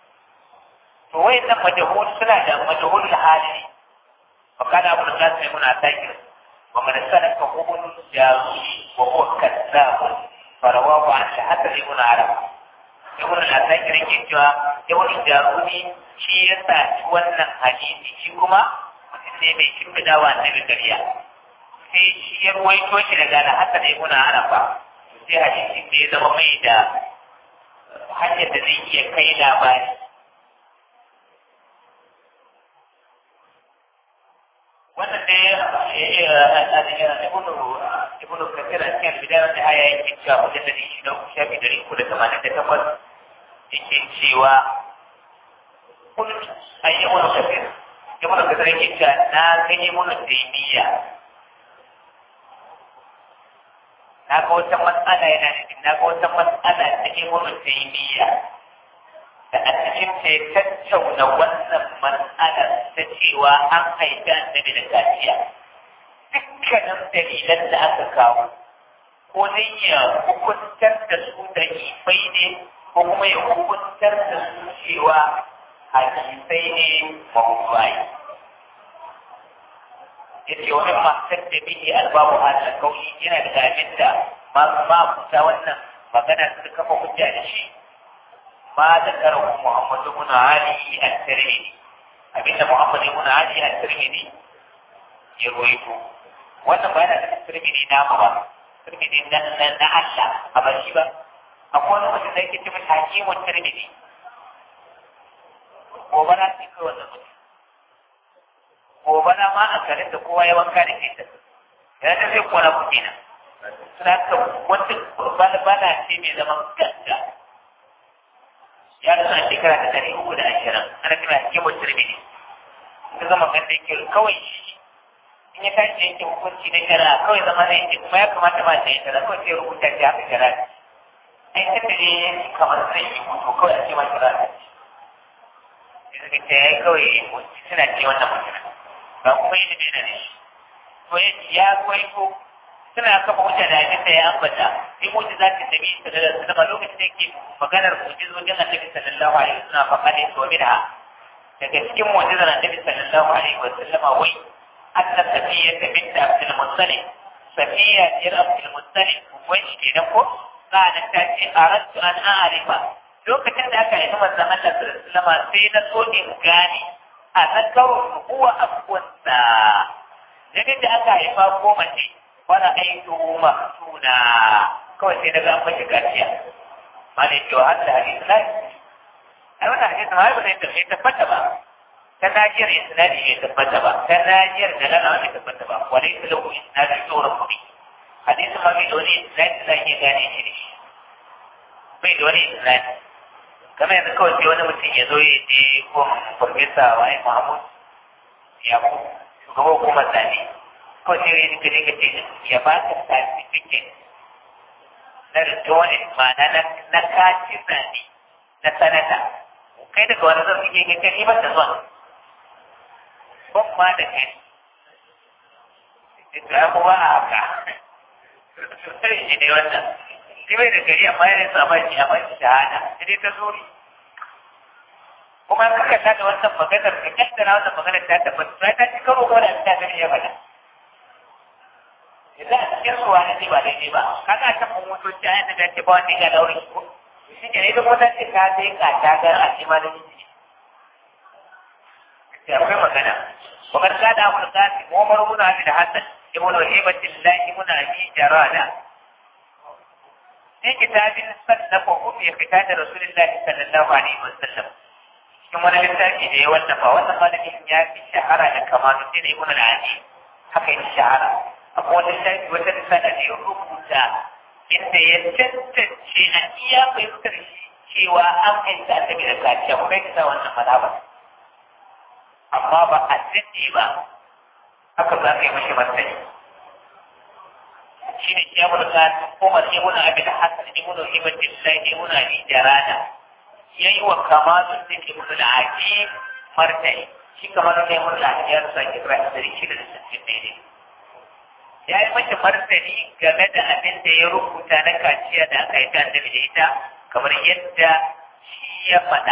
to wayan nan majahul suna da majahul hali ne wa kana abu da kasu mai muna takir wa man sanaka hubun jaruhi wa huwa kazzab farawahu an shahada ibn arab ibn al-asakir yake cewa ibn jaruhi shi ya sa wannan hadisi shi kuma mutum ne mai shimfiɗa wa annabi ƙarya sai shi ya ruwaito shi daga da haka da ibn arafa sai hadisi da ya zama mai da hanyar da zai iya kai labari wannan dai ibnu ibnu kafir a cikin bidayar da haya yake cewa wajen da shi da shafi dari uku da tamanin da takwas yake cewa kun an yi ibnu kafir ibnu kafir yake cewa na gani ibnu taymiya na ga wata matsala yana nufin na ga wata matsala ta ibnu taymiya da a cikin ta ya tattauna wannan matsalar ta cewa an haifi annabi da kaciya dukkanin dalilan da aka kawo ko dai ya hukuntar da su da ifai ne ko kuma ya hukuntar da su cewa hadisai ne mawuwai ya ce wani matar da bihi albabu ala kauli yana da abin da masu mafuta wannan magana su kafa hujja da shi ما ذكره محمد بن علي الترمذي أبين محمد بن علي الترمذي يرويته wannan ba yana da tirmidhi na ba tirmidhi na na na Allah a ba shi ba akwai wani mutum da yake ce mai hakimun tirmidhi gobara ce kai wannan mutum gobara ma a garin da kowa ya wanka da ke ta yana da zai kona kuɗi na suna ka wata bana ce mai zaman ganda ya rasu a shekara ta ɗari uku da ashirin ana kira hikimun tirmidhi ta zama ganda yake kawai shi in ya tashi yake hukunci na shari'a kawai zama zai ce kuma ya kamata ba ta yi shari'a kawai sai rubuta shi haka shari'a ai ta da ne ya kamar zai yi hutu kawai a ce ma shari'a ta ce sai suka ce ya kawai suna ce wannan mutum ba kuma yi da bai na shi to ya ce ya kawai ko suna kafa hujja da abin da ya ambata in mutu za ta tabi sallallahu alaihi wasallam lokacin da yake maganar mu'jizojin annabi sallallahu alaihi wasallam fa kane to minha daga cikin mu'jizar annabi sallallahu alaihi wasallam wai anna safiya bint abdul muttalib safiya ir abdul muttalib wai shi ne ko kana ta ce aradtu an a'rifa lokacin da aka yi manzon Allah sallallahu alaihi wasallam sai na so in gane a zakawar huwa abuwansa daga da aka haifa ko mace wani aiki maftuna kawai sai daga an mashi gaciya ma ne cewa har da hadisi na ai wannan hadisi ma ba zai tafi tabbata ba ta najiyar isnadi bai tabbata ba ta najiyar da lana bai tabbata ba wani su lahu isnadi tsoron kuɗi hadisi ma bai da wani isnadi za iya gane shi da shi bai da wani isnadi kamar yanzu kawai sai wani mutum ya zo ya je ko farfesa wai mahmud ya ku shugaban hukumar zane ko sai ya rika rika ce ya ba ka certificate na ritualin ma'ana na na kaci zane na sanata kai daga wani zan suke ke kai ba ta zuwa ban ma da kai ita kuma a haka sai shi ne wannan shi bai da gari amma yana sa mai a mai shahada sai ta zuri kuma ka kalla da wannan maganar ka kaddara wannan maganar ta tabbata sai ta ci karo ko da ta gani ya faɗa idan a cikin ruwa ne ba daidai ba kaga ta mun motoci a yadda ce ba wanda ya daure ko shi ke ne duk wata ce ka sai ka ta ga a ce ma da miji sai akwai magana وقد كان أبو القاسم عمر بن عبد الحسن ابن هيبة الله بن أبي جرادة في كتاب صنفه في ختان رسول الله صلى الله عليه وسلم cikin wani littafi da ya wallafa wannan malamin ya fi shahara da kamanu sai da ibn al-adi haka yi shahara akwai wani littafi wata risala da ya rubuta inda ya tantance a iya fahimtar cewa an aisa annabi da kaciya kuma ya kisa wannan mazhabar amma ba a daɗe ba haka za ka yi mashi martani shi ne ya mulka umar ibn abi hasan ibn ibn billah ibn abi jarada yayi wa kamalun da ibn al-aqi martani shi kamar ne mun da ya rasa kira da shi da sittin ne ya yi mashi martani game da abin da ya rubuta na kaciya da aka yi ta da ita kamar yadda shi ya faɗa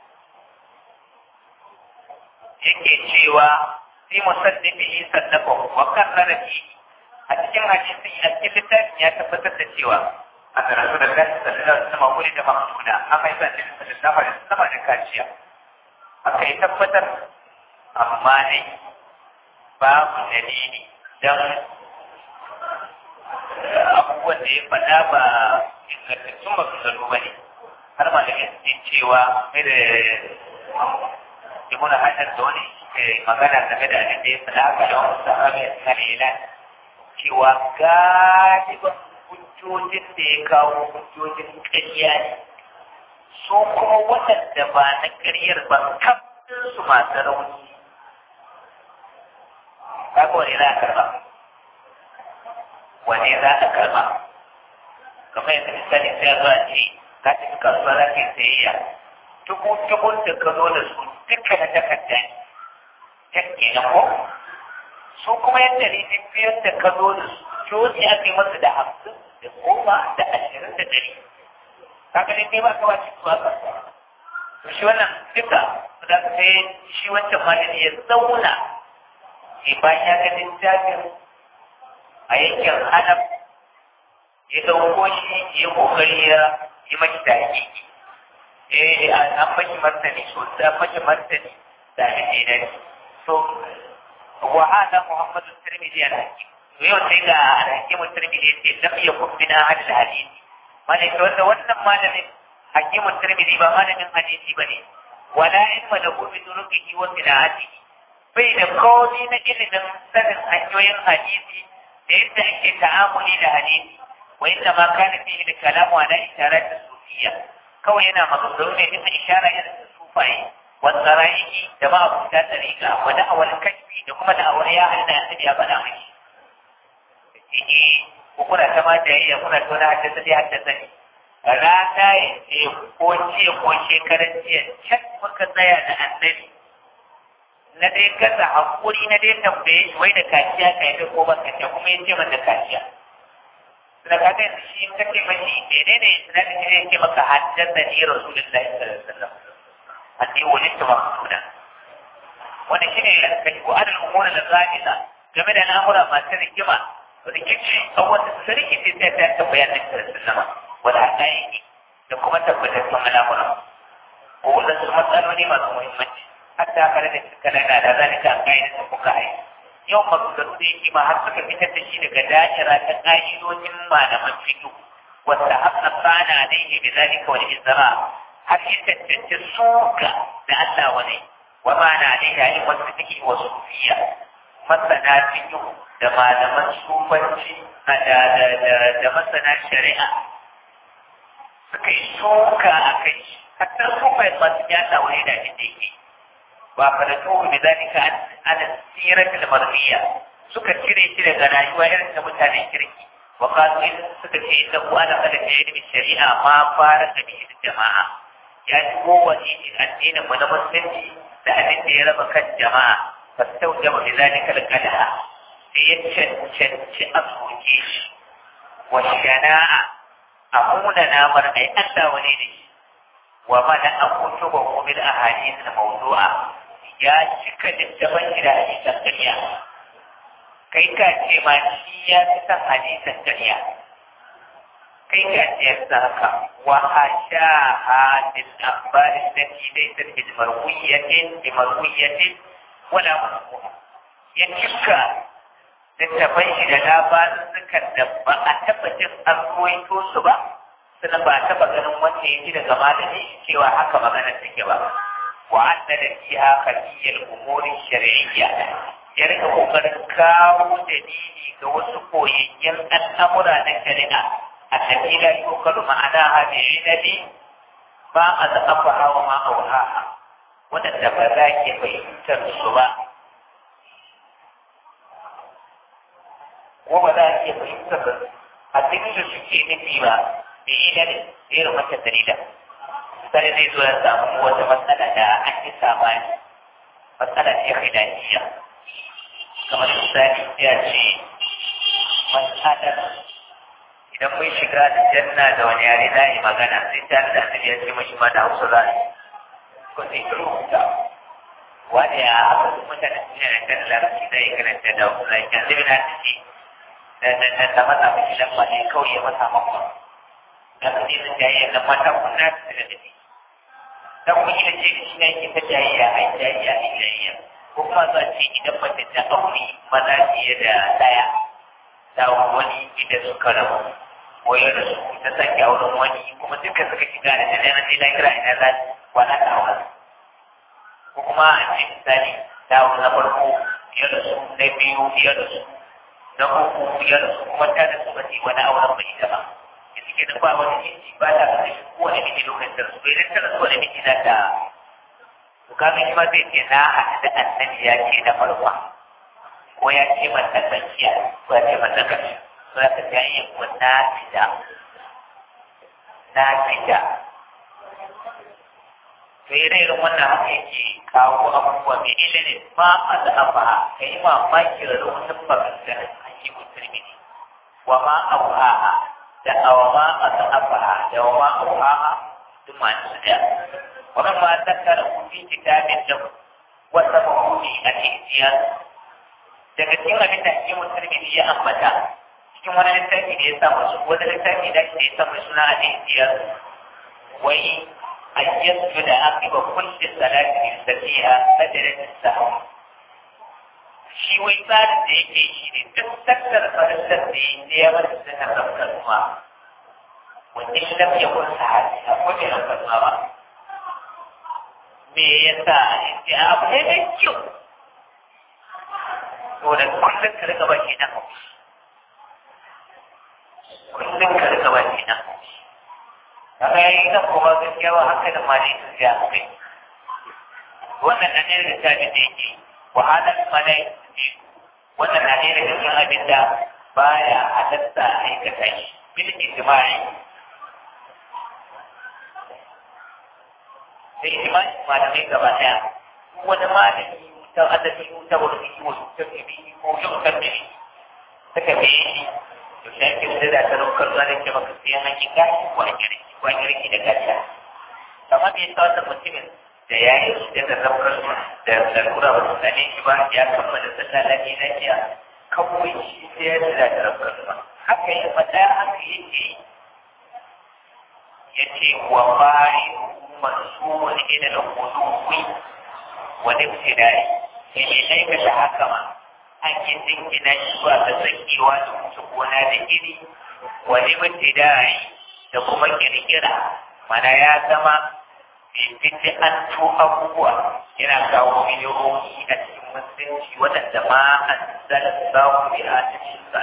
yake cewa fi musaddiqi sallafahu wa karrara fi a cikin hadisi a cikin littafin ya tabbatar da cewa a karatu da gashi sallallahu alaihi wasallam wuri da maktuna aka yi sallallahu alaihi wasallam da kaciya aka yi tabbatar amma ne babu dalili dan abubuwan da ya faɗa ba ingantattun maganganu ba ne har malamai su cewa mai da ibn hajar da wani magana game da abin da ya faɗa ga da wasu sahabi a kalilan cewa galibin hujjojin da ya kawo hujjojin ƙarya ne su kuma waɗanda ba na ƙaryar ba kafin su masu rauni kaga wani za a karɓa wani za a karɓa kamar yadda misali sai ya zo a ce ka tafi kasuwa za ka yi sayayya dubu dubun da ka zo da su duka na takarda ne take na ko su kuma yadda ne biyar da ka zo da su coci aka yi masa da hamsin da goma da ashirin da dari kaga ne ba ka wace su aka to shi wannan duka da sai shi wancan malami ya zauna sai bayan ya ga littafin a yankin hanaf ya dauko shi ya kokari ya yi mashi da hakiki eh an mashi martani so da mashi martani da abin da ya so wa hada muhammadu tirmidhi al-hakim to yau sai ga al-hakim tirmidhi yace lam yakun bina hadal hadisi mana to wanda wannan malamin hakim tirmidhi ba malamin hadisi bane wala ilma lahu bi turuqihi wa qira'atihi bai da komi na ilimin sanin hanyoyin hadisi da yadda ake ta'amuli da hadisi wa inda ma kana fihi da kalamu ala isharat sufiya kawai yana maganganu ne bisa ishara irin da sufaye والسرائه جماعة فتاة طريقة ودعوة الكشف لكم دعوة يا أهل يا بنا مشي وكنا كما جاي كنا كنا حدثني حدثني rana ya ce ko ce ko shekaran jiya can muka tsaya da annabi na dai kasa hakuri na dai tambaye shi wai da kaciya ka yi ko ba kaciya kuma ya ce man da kaciya da ka ga shi kake mashi menene sanadin da ya ce maka haddasa ni rasulullahi sallallahu alaihi wasallam أني ولدت مقصودا wanda shine kashfu adal umur da zahira game da al'amura masu rigima rikici a wata sarki ce sai ta tabbaya da sallama wala haƙaƙi da kuma tabbatattun al'amura ko wadansu matsaloli masu muhimmanci hatta kare da suka lana da zalika a ƙa'idar da kuka yi yau maganganu da yake ma har suka fitar da shi daga da'ira ta ƙa'idojin malaman fiƙo wata haka tsana alaihi bi zalika wal izra har yi tantance suka da Allah wani wa ma na ne da yin wasu take wa sufiya masana fiƙo da malaman sufanci da masana shari'a suka yi suka a kai hatta sufai masu yata wani da shi da yake ba fa da tuhu da zalika an siratul marmiya suka cire shi daga rayuwa irin ta mutanen kirki wa qalu suka ce inda ku ana kada ta yi shari'a ma fara da bi jama'a ya ci kowane addinin mu na musulunci da abin da ya raba kan jama'a fastaujaba bi zalika al-qadaha sai ya cancanci a soke shi wa shana'a a muna namar ai Allah wani ne wa mana an kutu ba kuma da ahadith na mawdu'a ya cika littafin shi da hadisan ƙarya kai ka ce ma shi ya fi san hadisan ƙarya kai ka ce ya haka wa hashaha bil akhbar allati laysat bil marwiyatin bi marwiyatin wala marfu'a ya cika littafan shi da labarukan da ba a taɓa jin an ruwaito su ba sannan ba a taɓa ganin wanda ya ji daga malami cewa haka magana take ba wa anna da fiha khafiyal umuri shar'iyya ya rika kokarin kawo dalili ga wasu koyayyen al'amura na shari'a a tafila yukalu ma'ana hadi inabi ba a za'afa hawa ma auhaha waɗanda ba za ki fahimtar su ba ko ba za a iya fahimtar da abin da suke nufi ba da ila da irin wata dalila misali zai zo ya samu wata matsala da an yi samani matsala ce khilafiyya kamar misali ya ce matsalar idan mun shiga da janna da wani yare za yi magana sai ta da annabi ya ce mashi ma da hausa za yi ko sai ka rubuta wani ya haka mutane suna da larabci zai karanta da hausa zai kan zai na ce da mata mai lamba ne kawai ya mata makwa da su ne sun jayayya da mata kunna su daga dafi dan kun yi da ce shi ne ke ta jayayya a jayayya a jayayya ko kuma za a ce idan mace ta aure maza fiye da daya da wani idan suka rabu wayar da su ta sake auren wani kuma duka suka shiga da ta dana sai na kira ina za wani ta aure ko kuma a ce misali dawo na farko ya rasu na biyu ya rasu na uku ya rasu kuma ta da su ba ce wani auren bai ita ba da suke da ba wani miji ba ta kashe kowane miji lokacin da su bai da tara kowane miji za ta to kaga shi ma zai ce na haɗu da annabi ya ce na farko ko ya ce man na tsakiya ko ya ce man na ƙarshe to ya ta yi ko na fita na fita to ire irin wannan haka yake kawo abubuwa mai ilimin ma a da afa ka yi mamakin raunin maganganun ake musulmi ne wa ma auhaha da awa ma a da afa da wa ma auhaha duk ma su da wannan ma ta kara kuɗi kitabin da wata mahuni a cikin daga cikin abin da ake musulmi ne ya ambata cikin wani littafi da ya sa masu wani littafi da ya sa mai suna a cikin wai أن يسجد عقب كل صلاة يستطيعها سجدة السهو shi wai tsarin da yake shi ne duk tattara farisar da ya ne ya mata suna rafkar kuma wanda shi lam ya kun sahabi a kwaje rafkar kuma ba me ya sa ya abu ne mai kyau to da kullum ka rika ba shi na haushi kullum ka rika ba shi na haushi kaga yayi nan kuma gaskiya ba hankalin ma ne sun ja kai wannan na ne da tabi da yake wahalar malai ne wannan na ne da cikin abin da baya halatta aikata shi bil ijma'i sai ijma'i malamai gaba daya wani malami ta adabi ta wani ko ta bibi ko yau kan bibi suka biye shi to shi ake da ta rukar zuwa da ke maka sai hakika ko a gire wani riki da gajiya kamar bai sa wannan mutumin da ya yi shi da zaukar da lalura ba su sane shi ba ya kammala sallah lafi na jiya kawai shi sai ya tsira da zaukar ba haka yi faɗa haka yake ya ce wa bayi masu wani ina da kuduwi wani fidai ya ne aikata haka ma an yi dinkina shi zuwa ga tsakewa da wuce gona da iri wani fidai da kuma kirkira mana ya zama fice an to abubuwa yana kawo miliyoyi a cikin musulunci waɗanda ma an zala samu bi a cikin sa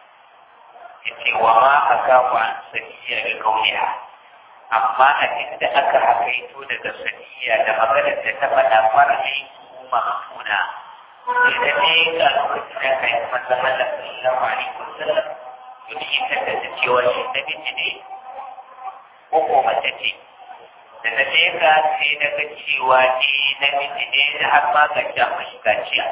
yace wa ma aka wa sakiya ga kauniya amma a inda aka hakaito daga sakiya da maganar da ta faɗa fara aiki mahtuna idan ne ga lokacin da kai manzon Allah sallallahu alaihi wasallam yau ita da cewa shi namiji ne ko ko mace ce da na je ka sai na ga cewa ni namiji ne da har ma ga sha mashi kaciya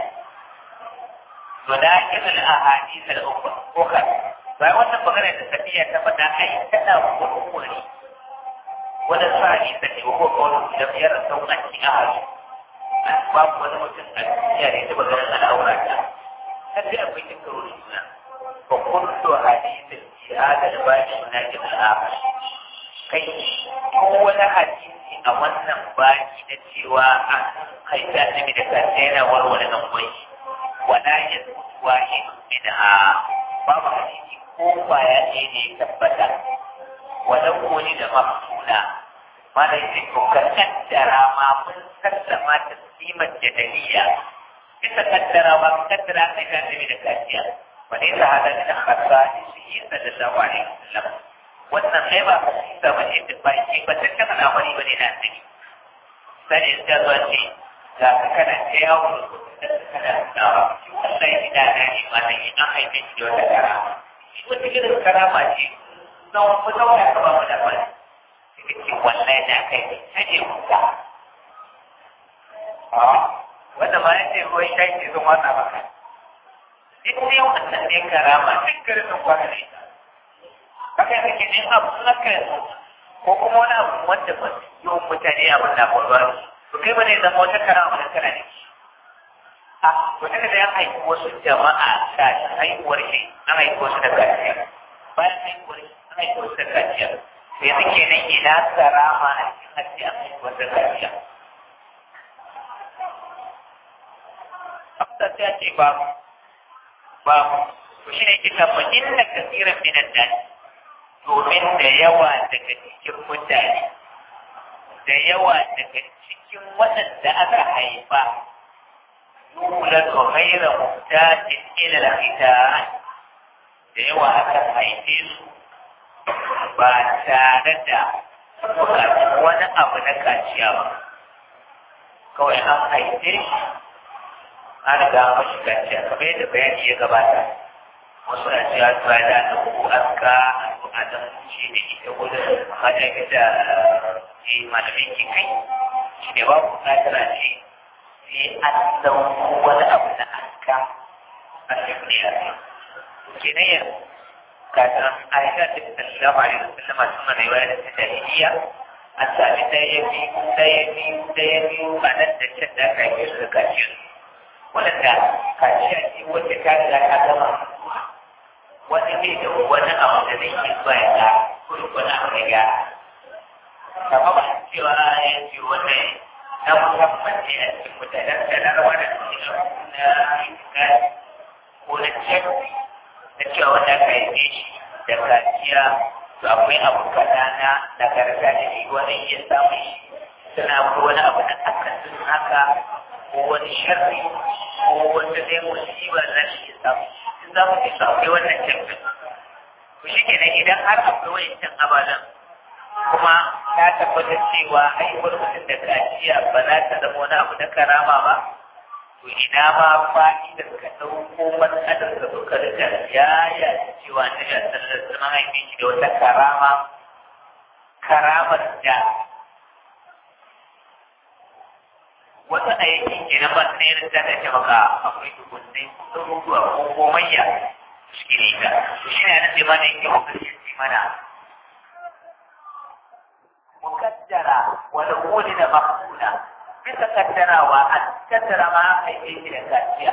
to da irin ahadith al-ukhra ukhra bai wannan magana da safiya ta faɗa ai tana kurkuri wani sa'i da ne ko ko da biyar sauƙan cikin ahadi babu wani mutum a duniya da ya taɓa ganin al'aura ta sai akwai cin karo da juna fa kullu hadithin shahada da ba shi na jin al'akhir kai ko wani hadisi a wannan baki na cewa an haifi annabi da kansa yana warware nan kwai wala ya tuwa in minha babu hadisi ko kwaya ɗaya ne ya tabbata wala koni da mafsuna mana yake ko ka kaddara ma mun sallama ta kimar jadaliya bisa kaddara ma mun kaddara kai ka annabi da kaciya wa ne ta hada da khassa shi sallallahu alaihi wasallam wannan sai ba da ba ne da baki ba ta kana al'amari ba ne na annabi sai ya zuwa ce ga ka kana ta yawo da kana da wannan ina na ne ma nan an haife shi da wata karama shi wata irin karama ce na wani zauna ka ba mu da bani sai ce wannan na kai ne sai ne muka wanda ma ya ce ruwan shayi ce sun wata maka duk ne wannan ne karama duk garin kwana ne haka yake ne abu haka ko kuma wani abu wanda ba yawan mutane abin na faruwa to kai bane zama wata karama da kana ne a to daga da ya haifi wasu jama'a da haihuwar shi an haifi wasu da kaciya bayan haihuwar shi an haifi wasu da kaciya sai suke nan ina karama a cikin hajji an haifi wasu da kaciya Abda ta ce babu babu to shi ne kita fa inna kasiran minan nas domin da yawa daga cikin mutane da yawa daga cikin waɗanda aka haifa يولد غير محتاج إلى الختان da yawa aka haife su ba tare da bukatun wani abu na kaciya ba kawai an haife shi an riga mashi kaciya kamar yadda bayani ya gabata wasu na cewa tuwa da na uku aska a nan shi ne ita gudun hajjar da malamin ke kai shi ne ba bukatar a ce sai an dauko wani abu na aska a shekuriya ne kenan yanzu kafin aisha ta sallama alaihi wasallam suna da yawa da jahiliya an sami ɗaya biyu ɗaya biyu ɗaya biyu a nan da can da aka yi su da kaciya wadanda kaciya ce wacce ta riga ta gama wani ne da wani abu da zai ke zuwa ya ga ko wani abu ya gyara kama ba cewa ya ce wannan na musamman ne a cikin mutanen da na rawa da cikin na itikadi ko na cikin na cewa wanda aka haife shi da kaciya to akwai abu kaɗa na nagarta da shi wani iya samun shi suna akwai wani abu na akasin haka ko wani sharri ko wata dai musiba za shi iya samu in za mu isa akwai wannan canjin to shi kenan idan har akwai wancan abadan kuma ta tabbatar cewa haihuwar mutum da kaciya ba za ta zama wani abu na karama ba to ina ma fa'idar ka ɗauko matsalar da suka rika yaya cewa na ya sallar zama haife shi da wata karama karamar da wata a yankin kenan ba su ne irin ta da maka akwai dubunnai ɗaruruwa ko gomayya shi ne ta to shi ne na ce mana yake hukunci mana mukaddara wani wuni da makuna bisa kaddarawa an kaddara ma aka yi shi da kaciya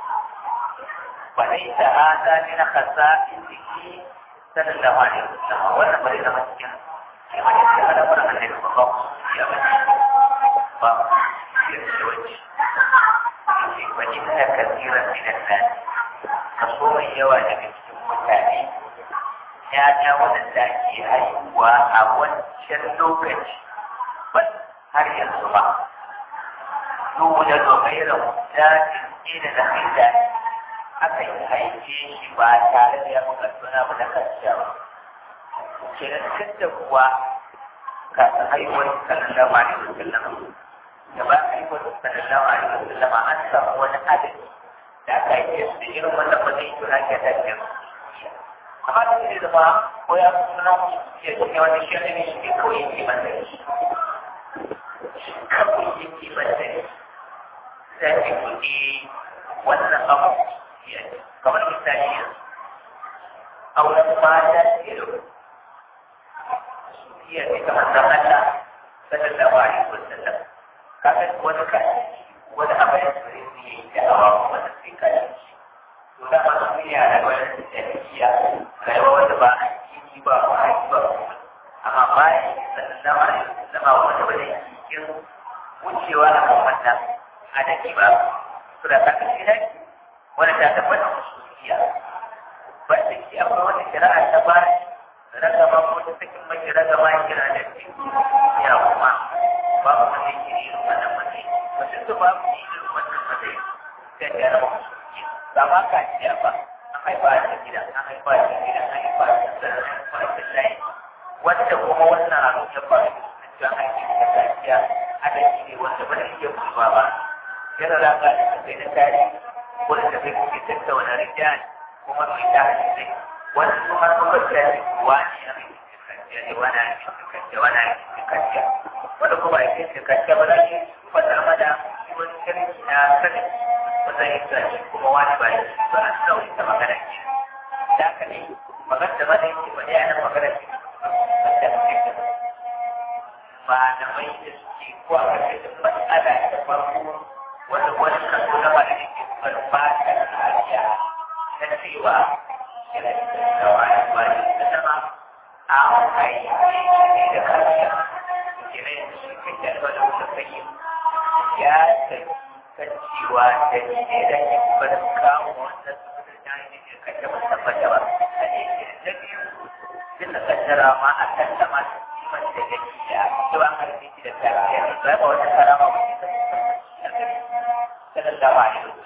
walai ta hada ne na kasa iziki sanin da wani musamman wannan bari zama cikin kima da shi hada wani annabi ba ba ya ba ba ya ce wace ce wani ta kasiran minan nan kaso mai yawa daga cikin mutane ya ja wadanda ke haihuwa a wancan lokaci har yanzu ba يولد غير محتاج إلى الختان aka yi haife shi ba tare da ya bukatuna ba na kaciya ba kenan tun da kuwa kafin haihuwar sallallahu alaihi wasallam da ba haihuwar sallallahu alaihi wasallam an samu wani adadi da aka haife su da irin wannan ba zai tuna ke da ke amma da zai zama ko ya suna ya ce wani shi ne shi ne kawai yake manta shi kawai yake manta shi sai ka kuɗi wannan abu kamar misali yanzu auren mata ke da iya ne kamar da Allah sallallahu alaihi wasallam kaga wani ka wani abu ya tsare su yi da awa wanda sai ka yi to da ma sun yi da wani da iya rayuwa wanda ba a ciki ba ba a ba amma bayan sallallahu alaihi wasallam wanda ba da cikin wucewa a kan wannan adadi ba su da kaka shi wanda ta tabbata musulmiya ba da shi akwai wani shari'a ta ba ragama ko ta sakin mace ragama ya kira da shi ya kuma ba mu wanda yake irin wannan matsayi mutum da ba mu irin wannan matsayi sai ya rama musulmiya ba ma ka ciya ba an haifa a gida an haifa a gida an haifa a gida an haifa a gida wanda kuma wannan abin ya faru da an haifa da kaciya adadi ne wanda ba zai iya kuma ba yana da ka da kai na tare wanda da kai kuke tattauna rijal kuma mai ta hadisi wanda kuma suka ce wani ya mai kaciya ne wani ya mai kaciya wani ya mai kaciya wanda kuma ya mai kaciya ba za ki fata mada wani shirki na sanin ba zai yi sa shi kuma wani ba ya ba a sauyi ta magana ce da haka ne magana da mada yake ba ya nan magana ce wanda ake malamai da suke ko a ƙarƙashin matsala ta farko wanda wani kaso na ba da yake farfata kariya na cewa yana da tsawa ya bani da sama a kai ne da kariya kira yin shi kan da da wata kai ya tafi kan cewa da ne da ke bar kawo wannan saboda da ne ke kace ba tabbata ba a ne da biyu bisa kaddara ma a kan sama kiman da yake da cewa an harbe shi da kariya ba wata karama ba sallallahu alaihi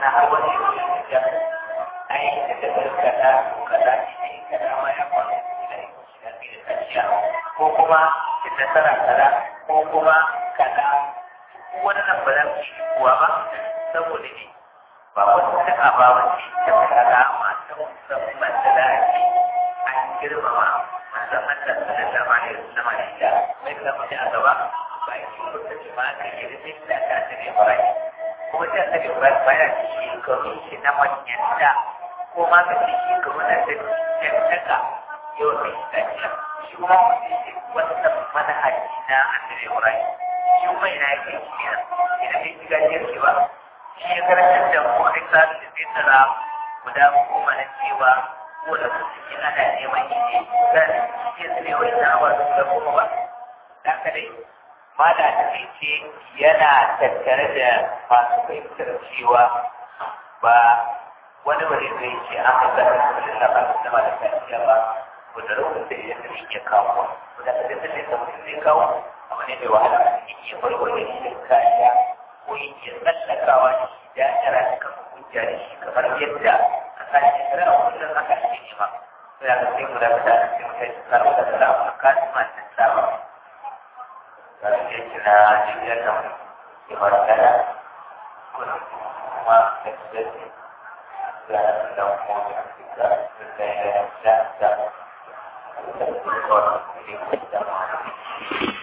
na har wani da ai da ta kaza kaza ne kaza ma ya faru da shi da kaciya ko kuma ki nasara kaza ko kuma kaza wannan ba za su yi kuwa ba saboda ne ba wata taka ba wace ta kaza masu musamman da za a ce an girmama musamman da su da dama ne su zama da ita mai zama a gaba ba yi kusa ce ma ka yi rufin da ta ta ne barai kuma ta ta ne barai baya shekaru shi na manyanta ko ma ka ce shekaru na ta cancaka yau da ita shi kuma wani shi wannan manhaji na annabi barai shi kuma ina yake kenan idan bai shiga jirgi ba shi ya karantar da mu a isa da zai tsara guda goma na cewa ko da su suke ana neman yi ne za su ce su ne wani na awa da kuma ba da haka dai mala da ce yana tattare da masu fahimtar cewa ba wani wani zai ce an haka da su da ba su zama da kaciya ba ko da rukun da ya zai iya kawo ko da kadai da mutum zai kawo abu ne mai wahala a cikin iya farware shi da kariya ko yake tsallakawa da shi da yara da kan hujja da shi kamar yadda a kashin shari'a kullum haka ake nema sai aka sai mu da ta da sai mu kai tsaro da tsara a kasin masu tsara kada ya kira jirgin nan ya fara gada kuma kuma da su da da da kuma da da da da da da da da da